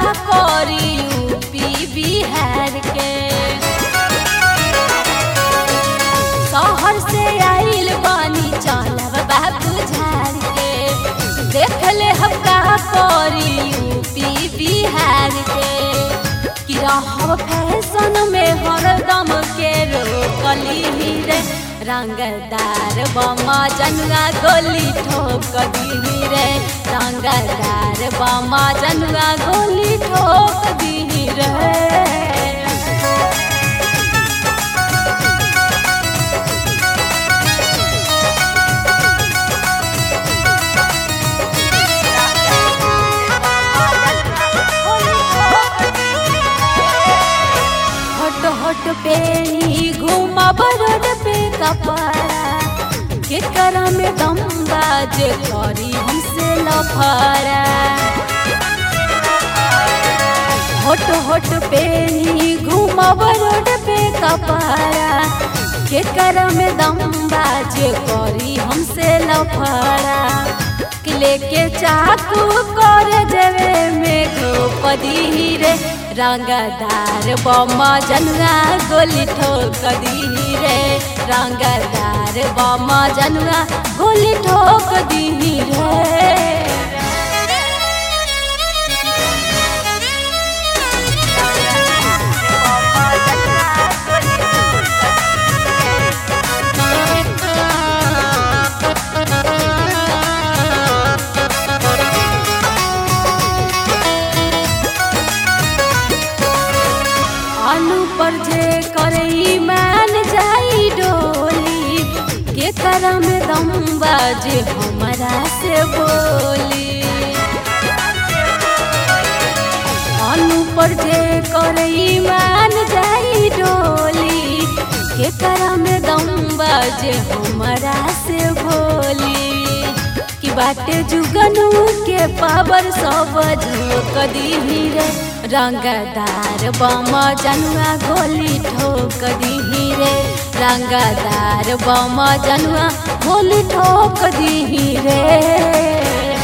करी यूपी बिहार के शहर से आइल बानी चलब बाबू झाड़ के देख ले हम का करी यूपी बिहार के कि रहब फैशन में हरदम के रोकली रे रंगदार बमा जनुआ गोली ठोक दी रे रंगदार बमा जनुआ गोली ठोक दी रे हट हट पे ही घूमब रोड पे कपड़ा के कर में दम बाजे करी हमसे लफड़ा होट होट पे ही घूमब रोड पे कपड़ा के कर में दम बाजे करी हमसे लफड़ा कि लेके चाकू कर देवे में घोपदी रे रंगदार बमा जनुआ गोली ठोक दी रे रंगदार बमा जनुआ गोली ठोक दी रे अनु पर जे करई मान जाई डोली के करम दम बाजे हमरा से बोली अनु पर जे करई मान जाई डोली के करम दम बाजे हमरा से बोली कि बाटे जुगनू के पावर सब झोक दी रे रंगदार बम जनुआ गोली ठोक दी रे रंगदार बम जनुआ गोली ठोक दी रे